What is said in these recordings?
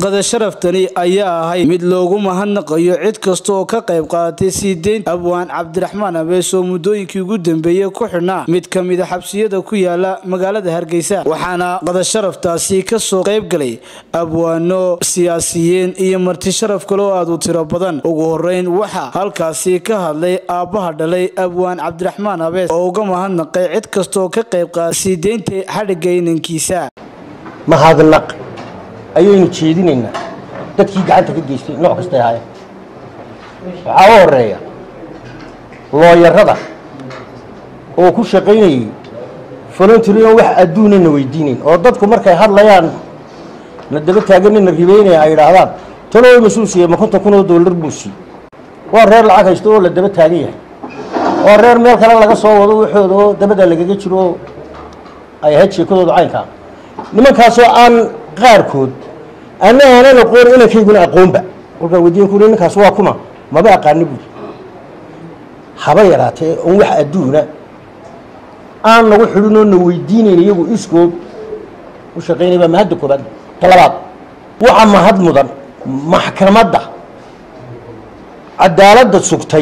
qada sharaftani ayaa ahay mid loogu mahadnaqayo cid kasta oo ka qayb qaadatay sii deynta abwaan cabdiraxmaan abees oo muddooyinkii ugu dambeeyey ku xidhnaa mid ka mida xabsiyada ku yaala magaalada hargeysa waxaana qada sharaftaasi kasoo qayb galay abwaano siyaasiyiin iyo marti sharaf kale oo aad u tiro badan ugu horeyn waxaa halkaasi ka hadlay aabbaha dhalay abwaan cabdiraxmaan abees oo uga mahadnaqay cid kasta oo ka qayb qaadatay sii deynta xadhigga inankiisa mahadnaq ayaynu jeedinaynaa dadkii gacanta ka geystay nooc kastay ahaayeen waxaa u horeeya looyarada oo ku shaqaynayay voluntery on wax adduunana weydiinayn oo dadku markay hadlayaan na daba taaganina ribeynaya ay idhaahdaan tanoo mas-uul siiye ma konton kun oo dollar buu sii waa reer lacag haysto oo la daba taagan yahay waa reer meel kale laga soo wado waxooda oo dabada lagaga jiro oo ay ahayd sheekadooda caynkaa nimankaasoo aan qaarkood ana aanan aqoon inankayguna aqoonba kolkaan weydiin kuli ninkaas waa kuma maba aqaani buuri haba yaraatee oon wax adduuna aan nagu xidhin oo na weydiinayn iyagu iskood u shaqaynay baa mahadda koobaad talabaad waxa mahad mudan maxkamadda cadaaladda sugtay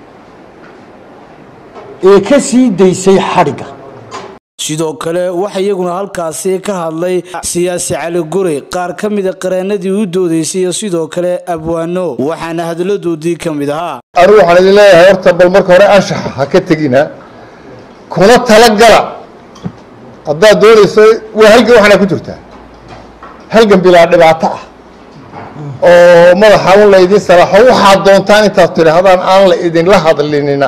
ee ka sii daysay xadhigga sidoo kale waxa iyaguna halkaasi ka hadlay siyaasi cali gurey qaar ka mida qareenadii u doodaysay iyo sidoo kale abwaano waxaana hadaladoodii ka mid ahaa anigu waxaan idin leeyahay horta bal marka hore anshaxa ha ka tegina kuna talagala haddaad doonayso waa halgan waxaana ku jirtaa halgan bilaa dhibaato ah oo madaxa un la idin salaaxo waxaad doontaan intaad tidhaahdaan aan la idinla hadlinina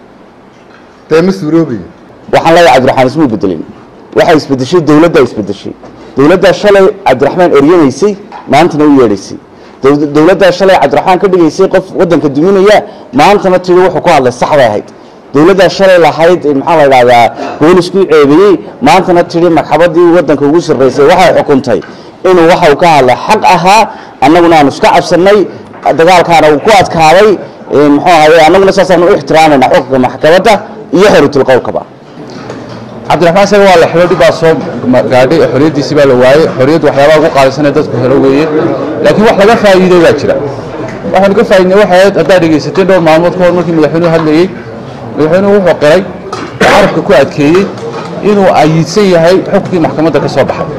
dee ma suuroobayo waxaan leeyahay cabdiraxmaan ismuu bedelin waxay isbedeshay dowladdaa isbedeshay dowladdaa shalay cabdiraxmaan eryanaysay maantana u yeedhaysay dowladdaa shalay cabdiraxmaan ka dhigaysay qof waddanka duminaya maantana tiri wuxuu ku hadlay sax bay ahayd dowladdaa shalay lahayd maxaa la idhahdaa boolisku ceebeeyey maantana tiri magxabadii waddanka ugu sarraysay waxay xukuntay inuu waxa uu ka hadlay xaq ahaa annaguna aanu iska cabsannay dagaalkaana uu ku adkaaday muxuu ahaye annaguna saasaanu u ixtiraamayna xukunka maxkamadda iyo xoritul-qowlkaba cabdiraxmaan saga waa la xidho dhib baa soo gaadhay xoriyaddiisii baa la waayey xoriyaddu waxyaabaha ugu qaalisanee dadku helo weeye laakiin wax laga faa'iiday baa jira waxaanu ka faa'iidnay waxay ahayd haddaad dhegaysateen dhowr maalmood ka hor markii madaxweynuhu hadlayey madaxweynuhu wuxuu qiray carabka ku adkeeyey inuu ayiidsan yahay xukunkii maxkamadda ka soo baxay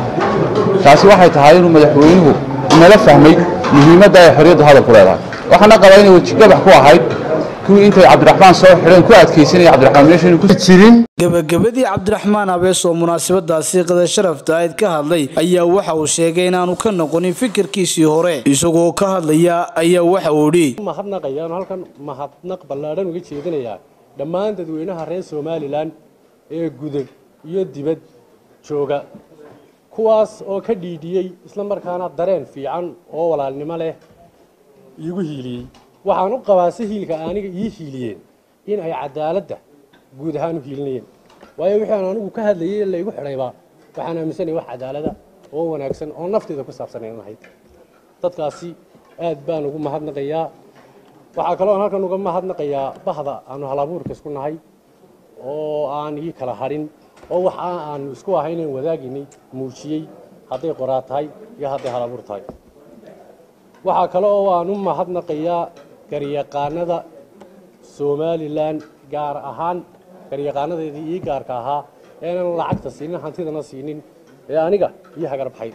taasi waxay tahay inuu madaxweynuhu nala fahmay muhiimadda ay xoriyaddu hadalku leedahay waxaana qabaa inay wejigabax ku ahayd kuwii intay cabdiraxmaan soo xidheen ku adkaysanaya cabdiraxmaan meesha inuu ku jirin gabagabadii cabdiraxmaan abees oo munaasabadaasi qada sharafta ayd ka hadlay ayaa waxa uu sheegay inaanu ka noqonin fikirkiisii hore isagoo ka hadlaya ayaa waxa uu idhi mahadnaqayaan halkan mahadnaq ballaadhan uga jeedinayaa dhammaan dadweynaha reer somalilan ee gudub iyo dibad jooga kuwaas oo ka dhiidhiyey isla markaana dareen fiican oo walaalnimo leh iigu hiiliyey waxaan u qabaa si hiilka aniga ii hiiliyeen in ay cadaaladda guud ahaan u hiilinayeen waayo wixii aan anigu ka hadlayay la igu xidhaybaa waxaan aaminsanaya wax cadaalada oo wanaagsan oo nafteeda ku saabsanayn ahayd dadkaasi aad baan ugu mahadnaqayaa waxaa kaloo aan halkan uga mahadnaqayaa bahda aanu halabuurka isku nahay oo aan ii kala hadhin oo wax aanu isku ahaynan wadaaginay muujiyey hadday qoraa tahay iyo hadday halabuur tahay waxaa kale oo aan u mahadnaqayaa garyaqaanada somalilan gaar ahaan garyaqaanadeedii ii gaarka ahaa enan lacagta siinin hantidana siinin ee aniga ii hagarbaxay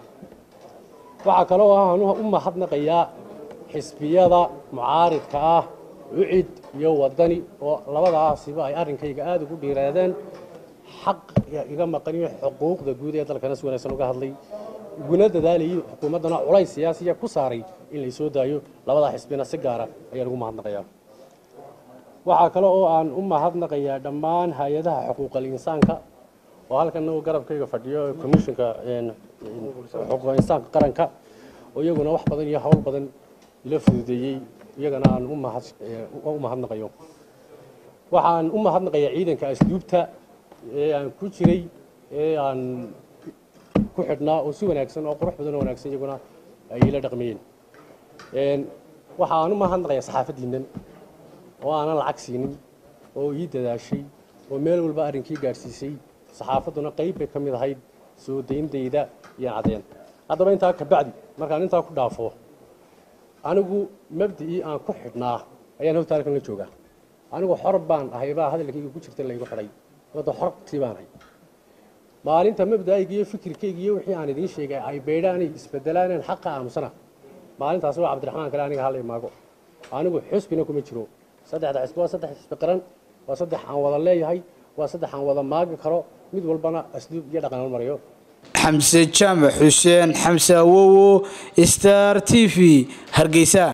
waxaa kale oo aan u mahadnaqayaa xisbiyada mucaaridka ah ucid iyo wadani oo labadaasiba ay arrinkayga aada ugu dhiiraadeen xaq iga maqan iyo xuquuqda guud ee dalkana si wanaagsan uga hadlay uguna dadaalayay xukuumaddana culays siyaasiya ku saaray in laysoo daayo labadaa xisbina si gaara ayaan ugu mahadnaqayaa waxaa kale oo aan u mahadnaqayaa dhammaan hay-adaha xuquuqal insaanka oo halkan uu garabkayga fadhiyo commissionka xuquuqal insaanka qaranka oo iyaguna wax badan iyo howl badan ila fududeeyey iyagana aan u mahadnaqayo waxaan u mahadnaqayaa ciidanka asluubta ee aan ku jiray ee aan ku xidhnaa oo si wanaagsan oo qurux badan oo wanaagsan iyaguna ay ila dhaqmayeen waxaan u mahadnaqayaa saxaafaddiinnan oo aanan lacag siinin oo ii dadaashay oo meel walba arrinkii gaadhsiisay saxaafadduna qayb bay ka mid ahayd soo dayndayda iyo cadeen haddaba intaa ka bacdi markaan intaa ku dhaafo anigu mabda'ii aan ku xidhnaa ayaan horta halkan la joogaa anigu xor baan ahay baa hadalkayga ku jirta laygu xidhay wadda xortii baan ahay maalinta mabda'ayga iyo fikirkayga iyo wixii aan idiin sheegay ay beydhaanay isbedelaaneen xaqa aamusana maalintaasi waa cabdiraxmaan kale aniga hala imaago anigu xusbina kuma jiro saddexda xisbi waa saddex xisbi qaran waa saddex aan wada leeyahay waa saddex aan wada maagi karo mid walbana asluub iyo dhaqan marayo xamse jaamac xuseen xamse awowo star t v hargeysa